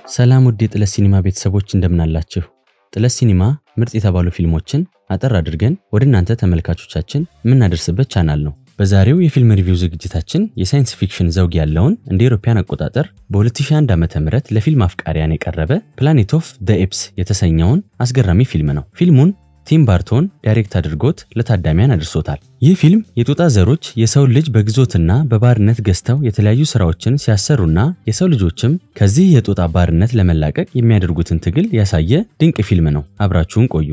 ሰላም ውድ የጥለት ሲኒማ ቤተሰቦች እንደምናላችሁ። ጥለት ሲኒማ ምርጥ የተባሉ ፊልሞችን አጠር አድርገን ወደ እናንተ ተመልካቾቻችን የምናደርስበት ቻናል ነው። በዛሬው የፊልም ሪቪው ዝግጅታችን የሳይንስ ፊክሽን ዘውግ ያለውን እንደ አውሮፓውያን አቆጣጠር በ2001 ዓ.ም ለፊልም አፍቃሪያን የቀረበ ፕላኔት ኦፍ ዘ ኤፕስ የተሰኘውን አስገራሚ ፊልም ነው። ፊልሙን ቲም ባርቶን ዳይሬክት አድርጎት ለታዳሚያን አድርሶታል። ይህ ፊልም የጦጣ ዘሮች የሰው ልጅ በግዞትና በባርነት ገዝተው የተለያዩ ስራዎችን ሲያሰሩና የሰው ልጆችም ከዚህ የጦጣ ባርነት ለመላቀቅ የሚያደርጉትን ትግል ያሳየ ድንቅ ፊልም ነው። አብራችሁን ቆዩ።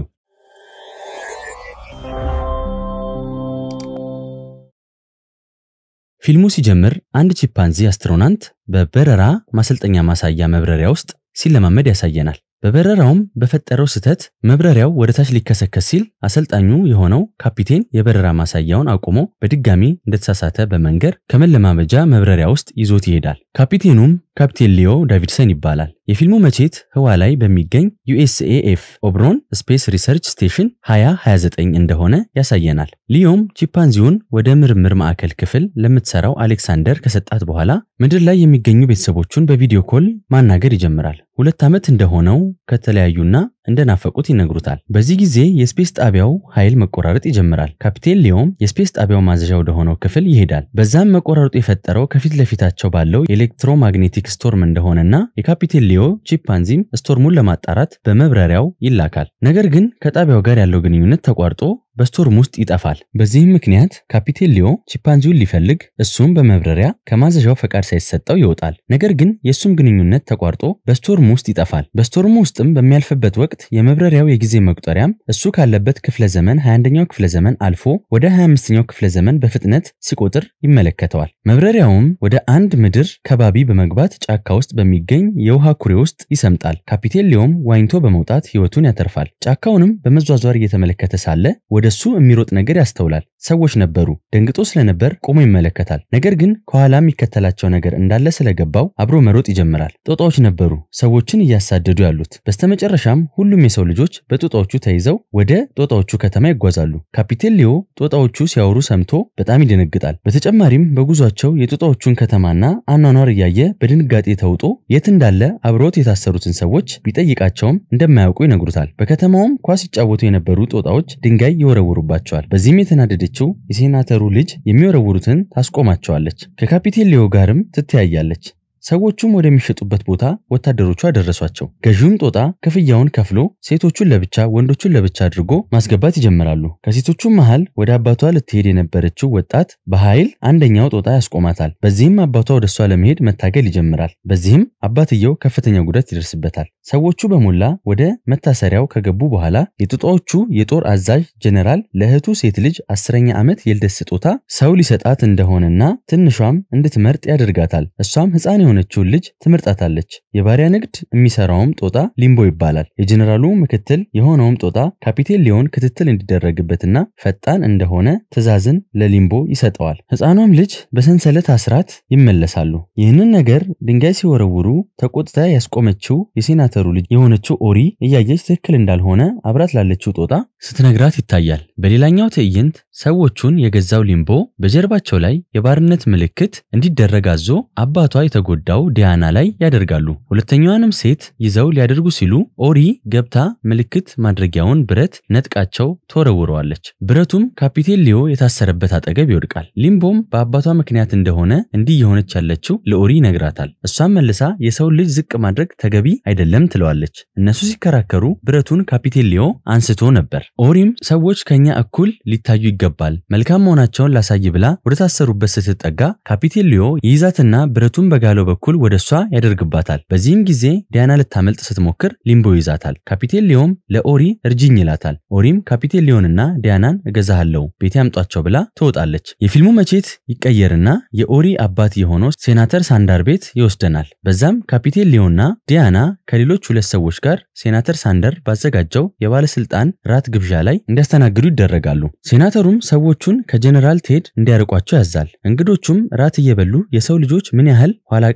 ፊልሙ ሲጀምር አንድ ቺምፓንዚ አስትሮናንት በበረራ ማሰልጠኛ ማሳያ መብረሪያ ውስጥ ሲለማመድ ያሳየናል። በበረራውም በፈጠረው ስህተት መብረሪያው ወደ ታች ሊከሰከስ ሲል አሰልጣኙ የሆነው ካፒቴን የበረራ ማሳያውን አቁሞ በድጋሚ እንደተሳሳተ በመንገር ከመለማመጃ መብረሪያ ውስጥ ይዞት ይሄዳል። ካፒቴኑም ካፕቴን ሊዮ ዳቪድሰን ይባላል። የፊልሙ መቼት ህዋ ላይ በሚገኝ ዩኤስኤኤፍ ኦብሮን ስፔስ ሪሰርች ስቴሽን 2029 እንደሆነ ያሳየናል። ሊዮም ቺምፓንዚውን ወደ ምርምር ማዕከል ክፍል ለምትሰራው አሌክሳንደር ከሰጣት በኋላ ምድር ላይ የሚገኙ ቤተሰቦቹን በቪዲዮ ኮል ማናገር ይጀምራል። ሁለት ዓመት እንደሆነው ከተለያዩና እንደናፈቁት ይነግሩታል። በዚህ ጊዜ የስፔስ ጣቢያው ኃይል መቆራረጥ ይጀምራል። ካፒቴን ሊዮም የስፔስ ጣቢያው ማዘዣ ወደሆነው ክፍል ይሄዳል። በዛም መቆራረጡ የፈጠረው ከፊት ለፊታቸው ባለው ኤሌክትሮማግኔቲክ ስቶርም እንደሆነና የካፒቴን ሊዮ ቺምፓንዚም ስቶርሙን ለማጣራት በመብረሪያው ይላካል። ነገር ግን ከጣቢያው ጋር ያለው ግንኙነት ተቋርጦ በስቶርም ውስጥ ይጠፋል። በዚህም ምክንያት ካፒቴን ሊዮ ቺምፓንዚውን ሊፈልግ እሱም በመብረሪያ ከማዘዣው ፈቃድ ሳይሰጠው ይወጣል። ነገር ግን የእሱም ግንኙነት ተቋርጦ በስቶርም ውስጥ ይጠፋል። በስቶርም ውስጥም በሚያልፍበት ወቅት የመብረሪያው የጊዜ መቁጠሪያም እሱ ካለበት ክፍለ ዘመን 21ኛው ክፍለ ዘመን አልፎ ወደ 25ኛው ክፍለ ዘመን በፍጥነት ሲቆጥር ይመለከተዋል። መብረሪያውም ወደ አንድ ምድር ከባቢ በመግባት ጫካ ውስጥ በሚገኝ የውሃ ኩሬ ውስጥ ይሰምጣል። ካፒቴን ሊዮም ዋኝቶ በመውጣት ህይወቱን ያተርፋል። ጫካውንም በመዟዟር እየተመለከተ ሳለ ወደ እሱ የሚሮጥ ነገር ያስተውላል። ሰዎች ነበሩ። ደንግጦ ስለነበር ቆሞ ይመለከታል። ነገር ግን ከኋላ የሚከተላቸው ነገር እንዳለ ስለገባው አብሮ መሮጥ ይጀምራል። ጦጣዎች ነበሩ ሰዎችን እያሳደዱ ያሉት። በስተመጨረሻም ሁሉም የሰው ልጆች በጦጣዎቹ ተይዘው ወደ ጦጣዎቹ ከተማ ይጓዛሉ። ካፒቴን ሊዮ ጦጣዎቹ ሲያወሩ ሰምቶ በጣም ይደነግጣል። በተጨማሪም በጉዟቸው የጦጣዎቹን ከተማና አኗኗር እያየ በድንጋጤ ተውጦ የት እንዳለ አብረውት የታሰሩትን ሰዎች ቢጠይቃቸውም እንደማያውቁ ይነግሩታል። በከተማውም ኳስ ሲጫወቱ የነበሩ ጦጣዎች ድንጋይ ይወረውሩባቸዋል። በዚህም የተናደደችው የሴናተሩ ልጅ የሚወረውሩትን ታስቆማቸዋለች። ከካፒቴን ሊዮ ጋርም ትተያያለች። ሰዎቹም ወደሚሸጡበት ቦታ ወታደሮቹ አደረሷቸው። ገዢውም ጦጣ ክፍያውን ከፍሎ ሴቶቹን ለብቻ ወንዶቹን ለብቻ አድርጎ ማስገባት ይጀምራሉ። ከሴቶቹም መሃል ወደ አባቷ ልትሄድ የነበረችው ወጣት በኃይል አንደኛው ጦጣ ያስቆማታል። በዚህም አባቷ ወደ እሷ ለመሄድ መታገል ይጀምራል። በዚህም አባትየው ከፍተኛ ጉዳት ይደርስበታል። ሰዎቹ በሞላ ወደ መታሰሪያው ከገቡ በኋላ የጦጣዎቹ የጦር አዛዥ ጀኔራል ለእህቱ ሴት ልጅ አስረኛ ዓመት የልደት ስጦታ ሰው ሊሰጣት እንደሆነና ትንሿም እንድትመርጥ ያደርጋታል። እሷም ሕፃን የሆነችውን ልጅ ትመርጣታለች። የባሪያ ንግድ የሚሰራውም ጦጣ ሊምቦ ይባላል። የጀኔራሉ ምክትል የሆነውም ጦጣ ካፒቴን ሊዮን ክትትል እንዲደረግበትና ፈጣን እንደሆነ ትዕዛዝን ለሊምቦ ይሰጠዋል። ሕፃኗም ልጅ በሰንሰለት አስራት ይመለሳሉ። ይህንን ነገር ድንጋይ ሲወረውሩ ተቆጥታ ያስቆመችው የሴናተሩ ልጅ የሆነችው ኦሪ እያየች ትክክል እንዳልሆነ አብራት ላለችው ጦጣ ስትነግራት ይታያል። በሌላኛው ትዕይንት ሰዎቹን የገዛው ሊምቦ በጀርባቸው ላይ የባርነት ምልክት እንዲደረግ አዞ አባቷ የተጎዳው ዲያና ላይ ያደርጋሉ። ሁለተኛዋንም ሴት ይዘው ሊያደርጉ ሲሉ ኦሪ ገብታ ምልክት ማድረጊያውን ብረት ነጥቃቸው ተወረውረዋለች። ብረቱም ካፒቴን ሊዮ የታሰረበት አጠገብ ይወድቃል። ሊምቦም በአባቷ ምክንያት እንደሆነ እንዲህ የሆነች ያለችው ለኦሪ ይነግራታል። እሷም መልሳ የሰውን ልጅ ዝቅ ማድረግ ተገቢ አይደለም ትለዋለች። እነሱ ሲከራከሩ ብረቱን ካፒቴን ሊዮ አንስቶ ነበር። ኦሪም ሰዎች ከኛ እኩል ሊታዩ ይገባል፣ መልካም መሆናቸውን ላሳይ ብላ ወደ ታሰሩበት ስትጠጋ ካፒቴን ሊዮ ይይዛትና ብረቱን በጋለው በኩል ወደ እሷ ያደርግባታል። በዚህም ጊዜ ዲያና ልታመልጥ ስትሞክር ሊምቦ ይዛታል። ካፒቴን ሊዮም ለኦሪ እርጅኝ ይላታል። ኦሪም ካፒቴን ሊዮንና ዲያናን እገዛሃለሁ ቤት ያምጧቸው ብላ ትወጣለች። የፊልሙ መቼት ይቀየርና የኦሪ አባት የሆነው ሴናተር ሳንዳር ቤት ይወስደናል። በዛም ካፒቴን ሊዮንና ዲያና ከሌሎች ሁለት ሰዎች ጋር ሴናተር ሳንደር ባዘጋጀው የባለስልጣን ራት ግብዣ ላይ እንዲያስተናግዱ ይደረጋሉ። ሴናተሩም ሰዎቹን ከጀኔራል ቴድ እንዲያርቋቸው ያዛል። እንግዶቹም ራት እየበሉ የሰው ልጆች ምን ያህል ኋላ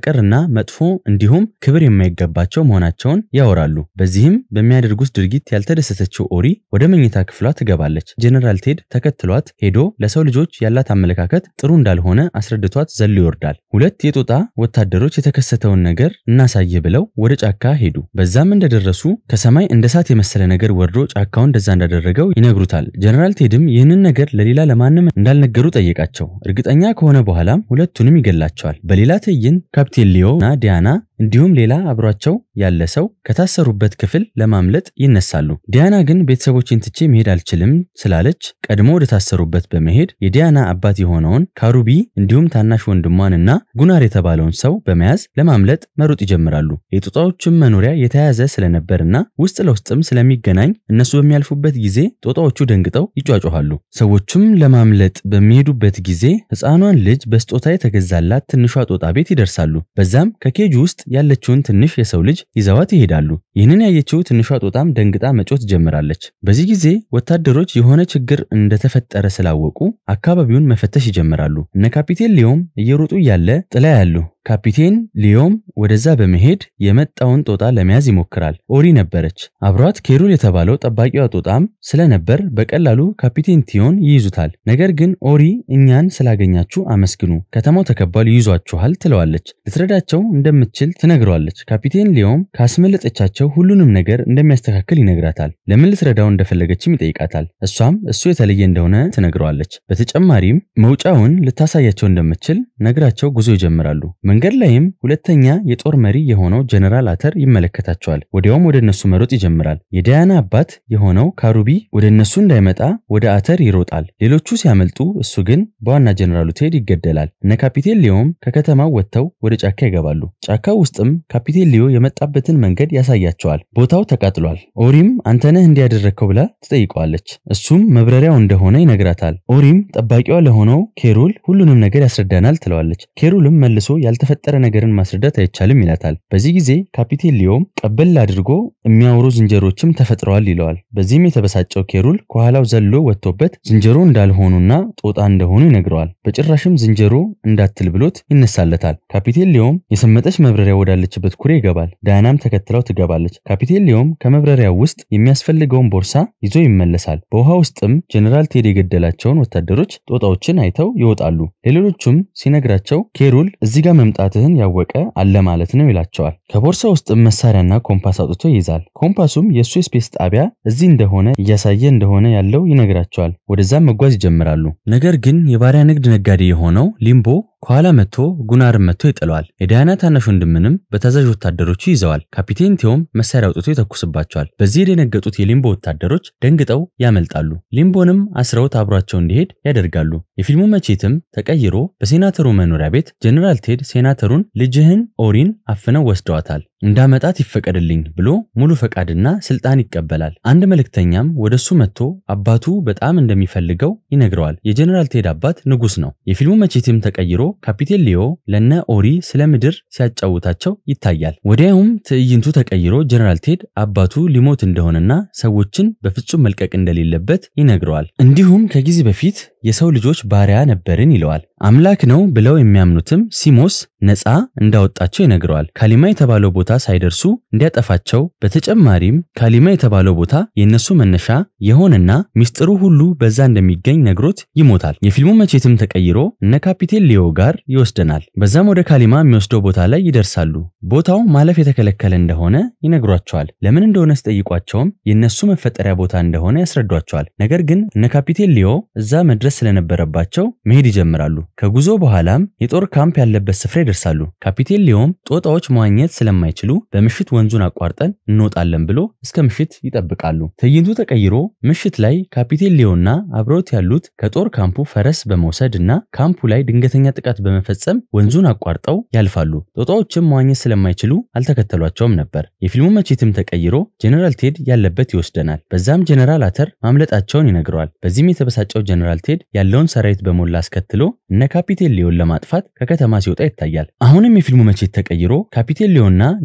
ቀርና መጥፎ እንዲሁም ክብር የማይገባቸው መሆናቸውን ያወራሉ። በዚህም በሚያደርጉት ድርጊት ያልተደሰተችው ኦሪ ወደ መኝታ ክፍሏ ትገባለች። ጀነራል ቴድ ተከትሏት ሄዶ ለሰው ልጆች ያላት አመለካከት ጥሩ እንዳልሆነ አስረድቷት ዘሎ ይወርዳል። ሁለት የጦጣ ወታደሮች የተከሰተውን ነገር እናሳይህ ብለው ወደ ጫካ ሄዱ። በዛም እንደደረሱ ከሰማይ እንደ እሳት የመሰለ ነገር ወርዶ ጫካውን እንደዛ እንዳደረገው ይነግሩታል። ጀነራል ቴድም ይህንን ነገር ለሌላ ለማንም እንዳልነገሩ ጠየቃቸው። እርግጠኛ ከሆነ በኋላም ሁለቱንም ይገላቸዋል። በሌላ ትዕይንት ካፕቴን ሊዮ እና ዲያና እንዲሁም ሌላ አብሯቸው ያለ ሰው ከታሰሩበት ክፍል ለማምለጥ ይነሳሉ። ዲያና ግን ቤተሰቦችን ትቼ መሄድ አልችልም ስላለች ቀድሞ ወደ ታሰሩበት በመሄድ የዲያና አባት የሆነውን ካሩቢ እንዲሁም ታናሽ ወንድሟንና ጉናር የተባለውን ሰው በመያዝ ለማምለጥ መሮጥ ይጀምራሉ። የጦጣዎችም መኖሪያ የተያያዘ ስለነበርና ውስጥ ለውስጥም ስለሚገናኝ እነሱ በሚያልፉበት ጊዜ ጦጣዎቹ ደንግጠው ይጯጮኋሉ። ሰዎቹም ለማምለጥ በሚሄዱበት ጊዜ ሕፃኗን ልጅ በስጦታ የተገዛላት ትንሿ ጦጣ ቤት ይደርሳሉ። በዛም ከኬጁ ውስጥ ያለችውን ትንሽ የሰው ልጅ ይዘዋት ይሄዳሉ። ይህንን ያየችው ትንሿ ጦጣም ደንግጣ መጮት ትጀምራለች። በዚህ ጊዜ ወታደሮች የሆነ ችግር እንደተፈጠረ ስላወቁ አካባቢውን መፈተሽ ይጀምራሉ። እነ ካፒቴን ሊዮም እየሮጡ እያለ ጥላ ያሉ ካፒቴን ሊዮም ወደዛ በመሄድ የመጣውን ጦጣ ለመያዝ ይሞክራል። ኦሪ ነበረች። አብሯት ኬሩል የተባለው ጠባቂዋ ጦጣም ስለነበር በቀላሉ ካፒቴን ቲዮን ይይዙታል። ነገር ግን ኦሪ እኛን ስላገኛችሁ አመስግኑ፣ ከተማው ተከባሉ ይይዟችኋል ትለዋለች። ልትረዳቸው እንደምትችል ትነግረዋለች። ካፒቴን ሊዮም ካስመለጠቻቸው ሁሉንም ነገር እንደሚያስተካክል ይነግራታል። ለምን ልትረዳው እንደፈለገችም ይጠይቃታል። እሷም እሱ የተለየ እንደሆነ ትነግረዋለች። በተጨማሪም መውጫውን ልታሳያቸው እንደምትችል ነግራቸው ጉዞ ይጀምራሉ። መንገድ ላይም ሁለተኛ የጦር መሪ የሆነው ጀነራል አተር ይመለከታቸዋል። ወዲያውም ወደ እነሱ መሮጥ ይጀምራል። የዳያና አባት የሆነው ካሩቢ ወደ እነሱ እንዳይመጣ ወደ አተር ይሮጣል። ሌሎቹ ሲያመልጡ፣ እሱ ግን በዋና ጀነራሉ ቴድ ይገደላል። እነ ካፒቴን ሊዮም ከከተማው ወጥተው ወደ ጫካ ይገባሉ። ጫካው ውስጥም ካፒቴን ሊዮ የመጣበትን መንገድ ያሳያቸዋል። ቦታው ተቃጥሏል። ኦሪም አንተነህ እንዲያደረግከው ብላ ትጠይቀዋለች። እሱም መብረሪያው እንደሆነ ይነግራታል። ኦሪም ጠባቂዋ ለሆነው ኬሩል ሁሉንም ነገር ያስረዳናል ትለዋለች። ኬሩልም መልሶ ያልተፈጠረ ነገርን ማስረዳት አይቻልም ይላታል። በዚህ ጊዜ ካፒቴን ሊዮም ቀበል አድርጎ የሚያወሩ ዝንጀሮችም ተፈጥረዋል ይለዋል። በዚህም የተበሳጨው ኬሩል ከኋላው ዘሎ ወጥቶበት ዝንጀሮ እንዳልሆኑና ጦጣ እንደሆኑ ይነግረዋል። በጭራሽም ዝንጀሮ እንዳትል ብሎት ይነሳለታል። ካፒቴን ሊዮም የሰመጠች መብረሪያ ወዳለችበት ኩሬ ይገባል። ዳያናም ተከትለው ትገባለች። ካፒቴን ሊዮም ከመብረሪያው ውስጥ የሚያስፈልገውን ቦርሳ ይዞ ይመለሳል። በውሃ ውስጥም ጀኔራል ቴድ የገደላቸውን ወታደሮች ጦጣዎችን አይተው ይወጣሉ። ለሌሎቹም ሲነግራቸው ኬሩል እዚህ ጋር መምጣትህን ያወቀ አለ ማለት ነው ይላቸዋል። ከቦርሳ ውስጥም መሳሪያና ኮምፓስ አውጥቶ ይይዛል። ኮምፓሱም የእሱ የስፔስ ጣቢያ እዚህ እንደሆነ እያሳየ እንደሆነ ያለው ይነግራቸዋል። ወደዛም መጓዝ ይጀምራሉ። ነገር ግን የባሪያ ንግድ ነጋዴ የሆነው ሊምቦ ከኋላ መጥቶ ጉናርን መጥቶ ይጥለዋል። የዳያና ታናሽ ወንድምንም በታዛዥ ወታደሮቹ ይዘዋል። ካፒቴን ቴዎም መሳሪያ አውጥቶ ይተኩስባቸዋል። በዚህ የደነገጡት የሊምቦ ወታደሮች ደንግጠው ያመልጣሉ። ሊምቦንም አስረውት አብሯቸው እንዲሄድ ያደርጋሉ። የፊልሙ መቼትም ተቀይሮ በሴናተሩ መኖሪያ ቤት ጀኔራል ቴድ ሴናተሩን ልጅህን ኦሪን አፍነው ወስደዋታል እንዳመጣት ይፈቀድልኝ ብሎ ሙሉ ፈቃድና ስልጣን ይቀበላል። አንድ መልእክተኛም ወደሱ መጥቶ አባቱ በጣም እንደሚፈልገው ይነግረዋል። የጀኔራል ቴድ አባት ንጉስ ነው። የፊልሙ መቼትም ተቀይሮ ካፒቴን ሊዮ ለነ ኦሪ ስለ ምድር ሲያጫውታቸው ይታያል። ወዲያውም ትዕይንቱ ተቀይሮ ጀኔራል ቴድ አባቱ ሊሞት እንደሆነና ሰዎችን በፍጹም መልቀቅ እንደሌለበት ይነግረዋል። እንዲሁም ከጊዜ በፊት የሰው ልጆች ባሪያ ነበርን ይለዋል። አምላክ ነው ብለው የሚያምኑትም ሲሞስ ነፃ እንዳወጣቸው ይነግረዋል። ካሊማ የተባለው ቦታ ሳይደርሱ እንዲያጠፋቸው፣ በተጨማሪም ካሊማ የተባለው ቦታ የእነሱ መነሻ የሆነና ሚስጥሩ ሁሉ በዛ እንደሚገኝ ነግሮት ይሞታል። የፊልሙ መቼትም ተቀይሮ እነ ካፒቴን ሊዮ ጋር ይወስደናል። በዛም ወደ ካሊማ የሚወስደው ቦታ ላይ ይደርሳሉ። ቦታው ማለፍ የተከለከለ እንደሆነ ይነግሯቸዋል። ለምን እንደሆነ ሲጠይቋቸውም የእነሱ መፈጠሪያ ቦታ እንደሆነ ያስረዷቸዋል። ነገር ግን እነ ካፒቴን ሊዮ እዛ መድረስ ስለነበረባቸው መሄድ ይጀምራሉ። ከጉዞ በኋላም የጦር ካምፕ ያለበት ስፍራ ይደርሳሉ። ካፒቴን ሊዮም ጦጣዎች መዋኘት ስለማይችሉ በምሽት ወንዙን አቋርጠን እንወጣለን ብሎ እስከ ምሽት ይጠብቃሉ። ትዕይንቱ ተቀይሮ ምሽት ላይ ካፒቴን ሊዮና አብረውት ያሉት ከጦር ካምፑ ፈረስ በመውሰድ እና ካምፑ ላይ ድንገተኛ ጥቃት በመፈጸም ወንዙን አቋርጠው ያልፋሉ። ጦጣዎችም መዋኘት ስለማይችሉ አልተከተሏቸውም ነበር። የፊልሙ መቼትም ተቀይሮ ጀኔራል ቴድ ያለበት ይወስደናል። በዛም ጀኔራል አተር ማምለጣቸውን ይነግረዋል። በዚህም የተበሳጨው ጀኔራል ቴድ ያለውን ሰራዊት በሞላ አስከትሎ እነ ካፒቴን ሊዮን ለማጥፋት ከከተማ ሲወጣ ይታያል። አሁንም የፊልሙ መቼት ተቀይሮ ካፒቴን ሊዮና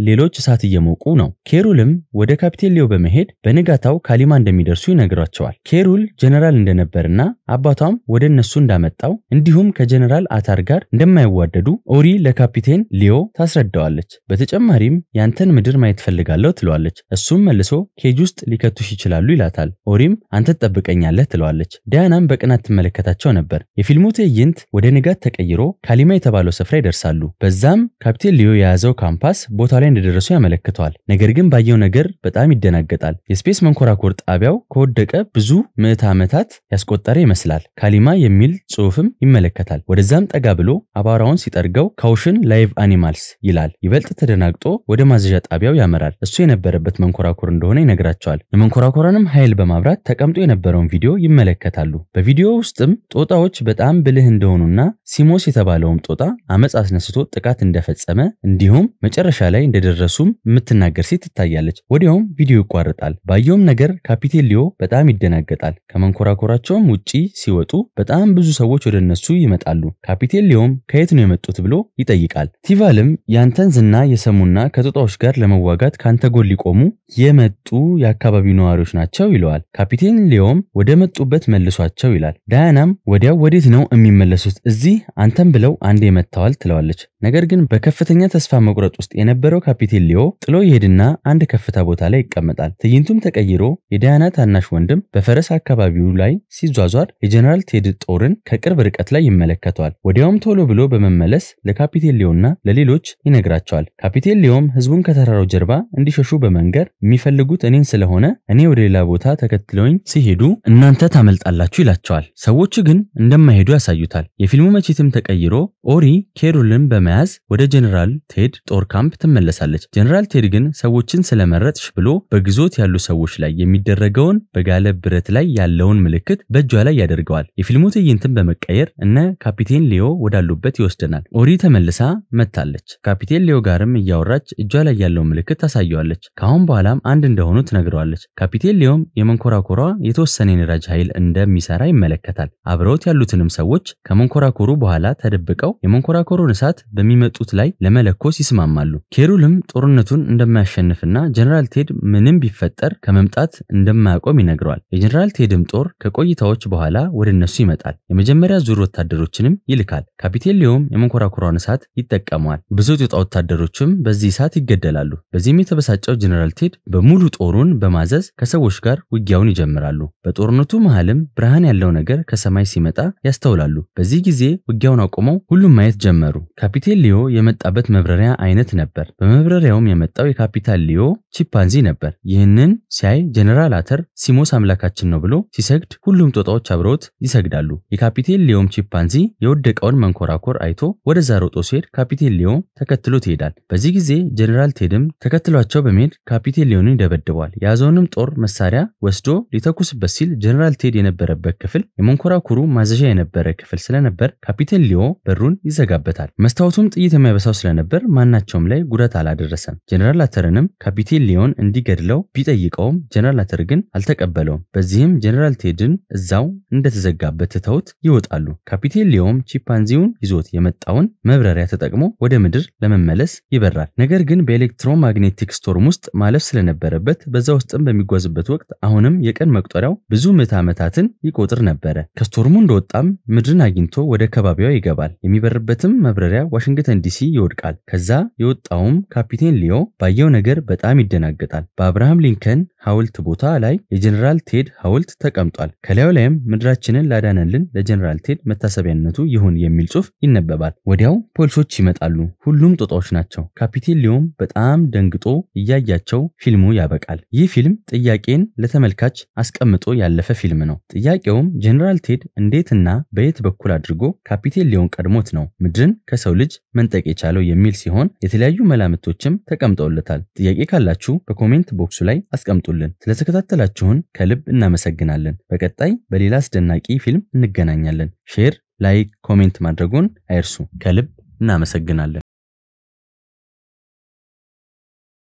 ሌሎች እሳት እየሞቁ ነው። ኬሩልም ወደ ካፒቴን ሊዮ በመሄድ በንጋታው ካሊማ እንደሚደርሱ ይነግሯቸዋል። ኬሩል ጀነራል እንደነበርና አባቷም ወደ እነሱ እንዳመጣው እንዲሁም ከጀነራል አታር ጋር እንደማይዋደዱ ኦሪ ለካፒቴን ሊዮ ታስረዳዋለች። በተጨማሪም ያንተን ምድር ማየት ፈልጋለሁ ትለዋለች። እሱም መልሶ ኬጅ ውስጥ ሊከቱሽ ይችላሉ ይላታል። ኦሪም አንተ ትጠብቀኛለህ ትለዋለች። ዳያናም በቅናት ትመለከታቸው ነበር። የፊልሙ ትዕይንት ወደ ንጋት ተቀይሮ ካሊማ የተባለው ስፍራ ይደርሳሉ። በዛም ካፒቴን ሊዮ የያዘው ካምፓስ ቦታ ላይ እንደደረሱ ያመለክተዋል። ነገር ግን ባየው ነገር በጣም ይደናገጣል። የስፔስ መንኮራኩር ጣቢያው ከወደቀ ብዙ ምዕተ ዓመታት ያስቆጠረ ይመስላል። ካሊማ የሚል ጽሑፍም ይመለከታል። ወደዛም ጠጋ ብሎ አቧራውን ሲጠርገው ካውሽን ላይቭ አኒማልስ ይላል። ይበልጥ ተደናግጦ ወደ ማዘዣ ጣቢያው ያመራል። እሱ የነበረበት መንኮራኩር እንደሆነ ይነግራቸዋል። የመንኮራኩራንም ኃይል በማብራት ተቀምጦ የነበረውን ቪዲዮ ይመለከታሉ። በቪዲዮ ውስጥም ጦጣዎች በጣም ብልህ እንደሆኑና ሲሞስ የተባለውም ጦጣ አመፅ አስነስቶ ጥቃት እንደፈጸመ እንዲሁም መጨረሻ ላይ እንደደረሱም የምትናገር ሴት ትታያለች። ወዲያውም ቪዲዮ ይቋረጣል። ባየውም ነገር ካፒቴን ሊዮ በጣም ይደናገጣል። ከመንኮራኩራቸውም ውጪ ሲወጡ በጣም ብዙ ሰዎች ወደ እነሱ ይመጣሉ። ካፒቴን ሊዮም ከየት ነው የመጡት ብሎ ይጠይቃል። ቲቫልም ያንተን ዝና የሰሙና ከጦጣዎች ጋር ለመዋጋት ካንተ ጎን ሊቆሙ የመጡ የአካባቢው ነዋሪዎች ናቸው ይለዋል። ካፒቴን ሊዮም ወደ መጡበት መልሷቸው ይላል። ዳያናም ወዲያው ወዴት ነው የሚመለሱት? እዚህ አንተም ብለው አንዴ መጥተዋል ትለዋለች። ነገር ግን በከፍተኛ ተስፋ መቁረጥ ውስጥ የነበረው ካፒቴን ሊዮ ጥሎ ይሄድና አንድ ከፍታ ቦታ ላይ ይቀመጣል። ትዕይንቱም ተቀይሮ የዳያና ታናሽ ወንድም በፈረስ አካባቢው ላይ ሲዟዟር የጀነራል ቴድ ጦርን ከቅርብ ርቀት ላይ ይመለከተዋል። ወዲያውም ቶሎ ብሎ በመመለስ ለካፒቴን ሊዮና ለሌሎች ይነግራቸዋል። ካፒቴን ሊዮም ህዝቡን ከተራራው ጀርባ እንዲሸሹ በመንገር የሚፈልጉት እኔን ስለሆነ እኔ ወደ ሌላ ቦታ ተከትለውኝ ሲሄዱ እናንተ ታመልጣላችሁ ይላቸዋል። ሰዎቹ ግን እንደማይሄዱ ያሳዩታል። የፊልሙ መቼትም ተቀይሮ ኦሪ ኬሩልን በመያዝ ወደ ጀነራል ቴድ ጦር ካምፕ ትመለሳለች። ጀነራል ቴድ ግን ሰዎችን ስለመረጥሽ ብሎ በግዞት ያሉ ሰዎች ላይ የሚደረገውን በጋለ ብረት ላይ ያለውን ምልክት በእጇ ላይ ያደርገዋል። የፊልሙ ትዕይንትን በመቀየር እነ ካፒቴን ሊዮ ወዳሉበት ይወስደናል። ኦሪ ተመልሳ መጥታለች። ካፒቴን ሊዮ ጋርም እያወራች እጇ ላይ ያለውን ምልክት ታሳየዋለች። ከአሁን በኋላም አንድ እንደሆኑ ትነግረዋለች። ካፒቴን ሊዮም የመንኮራኮሯ የተወሰነ የነዳጅ ኃይል እንደሚሰራ ይመለከታል። አብረውት ያሉትንም ሰዎች ከመንኮራኮሩ በኋላ ተደብቀው የመንኮራኮሩን እሳት በሚመጡት ላይ ለመለኮስ ይስማማሉ። ኬሩልም ጦርነቱን እንደማያሸንፍና ጀነራል ቴድ ምንም ቢፈጠር ከመምጣት እንደማያቆም ይነግረዋል። የጀነራል ቴድም ጦር ከቆይታዎች በኋላ ወደ እነሱ ይመጣል። የመጀመሪያ ዙር ወታደሮችንም ይልካል። ካፒቴን ሊዮም የመንኮራኩሯን እሳት ይጠቀመዋል። ብዙ ጦጣ ወታደሮችም በዚህ እሳት ይገደላሉ። በዚህም የተበሳጨው ጀነራል ቴድ በሙሉ ጦሩን በማዘዝ ከሰዎች ጋር ውጊያውን ይጀምራሉ። በጦርነቱ መሃልም ብርሃን ያለው ነገር ከሰማይ ሲመጣ ያስተውላሉ። በዚህ ጊዜ ውጊያውን አቁመው ሁሉም ማየት ጀመሩ። ካፒቴን ሊዮ የመጣበት መብረሪያ አይነት ነበር። በመብረሪያውም የመጣው የካፒታን ሊዮ ቺምፓንዚ ነበር። ይህንን ሲያይ ጀነራል አተር ሲሞስ አምላካችን ነው ብሎ ሲሰግድ ሁሉም ጦጣዎች አብረውት ይሰግዳሉ። የካፒቴን ሊዮም ቺምፓንዚ የወደቀውን መንኮራኮር አይቶ ወደዛ ሮጦ ሲሄድ ካፒቴን ሊዮ ተከትሎት ይሄዳል። በዚህ ጊዜ ጀነራል ቴድም ተከትሏቸው በመሄድ ካፒቴን ሊዮንን ይደበድበዋል። የያዘውንም ጦር መሳሪያ ወስዶ ሊተኩስበት ሲል ጀነራል ቴድ የነበረበት ክፍል የመንኮራኩሩ ማዘዣ የነበረ ክፍል ስለነበር ካፒቴን ሊዮ በሩን ይዘጋበታል። መስታወቱም ጥይት የማይበሳው ስለነበር ማናቸውም ላይ ጉዳት አላደረሰም። ጀነራል አተርንም ካፒቴን ሊዮን እንዲገድለው ቢጠይቀውም ጀነራል አተር ግን አልተቀበለውም። በዚህም ጀነራል ቴድን እዛው እንደተዘጋበት ትተውት ይወጣሉ። ካፒቴን ሊዮም ቺምፓንዚውን ይዞት የመጣውን መብረሪያ ተጠቅሞ ወደ ምድር ለመመለስ ይበራል። ነገር ግን በኤሌክትሮማግኔቲክ ስቶርም ውስጥ ማለፍ ስለነበረበት በዛ ውስጥም በሚጓዝበት ወቅት አሁንም የቀን መቁጠሪያው ብዙ ምዕተ ዓመታትን ይቆጥር ነበረ። ከስቶርሙ እንደወጣም ምድርን አግኝቶ ወደ ከባቢዋ ይገባል። የሚበርበትም መብረሪያ ዋሽንግተን ዲሲ ይወድቃል። ከዛ የወጣውም ካፒቴን ሊዮ ባየው ነገር በጣም ይደናገጣል። በአብርሃም ሊንከን ሐውልት ቦታ ላይ የጀነራል ቴድ ሐውልት ተቀምጧል። ከላዩ ላይም ምድራችንን ላዳነልን ለጀነራል ቴድ መታሰቢያነቱ ይሁን የሚል ጽሑፍ ይነበባል። ወዲያው ፖሊሶች ይመጣሉ። ሁሉም ጦጣዎች ናቸው። ካፒቴን ሊዮም በጣም ደንግጦ እያያቸው ፊልሙ ያበቃል። ይህ ፊልም ጥያቄን ለተመልካች አስቀምጦ ያለፈ ፊልም ነው። ጥያቄውም ጀነራል ቴድ እንዴትና በየት በኩል አድርጎ ካፒቴን ሊዮን ቀድሞት ነው ምድርን ከሰው ልጅ መንጠቅ የቻለው የሚል ሲሆን የተለያዩ መላምቶችም ተቀምጠውለታል። ጥያቄ ካላችሁ በኮሜንት ቦክሱ ላይ አስቀምጡልን። ስለተከታተላችሁን ከልብ እናመሰግናለን። በቀጣይ በሌላ አስደናቂ ፊልም እንገናኛለን። ሼር፣ ላይክ፣ ኮሜንት ማድረጉን አይርሱ። ከልብ እናመሰግናለን።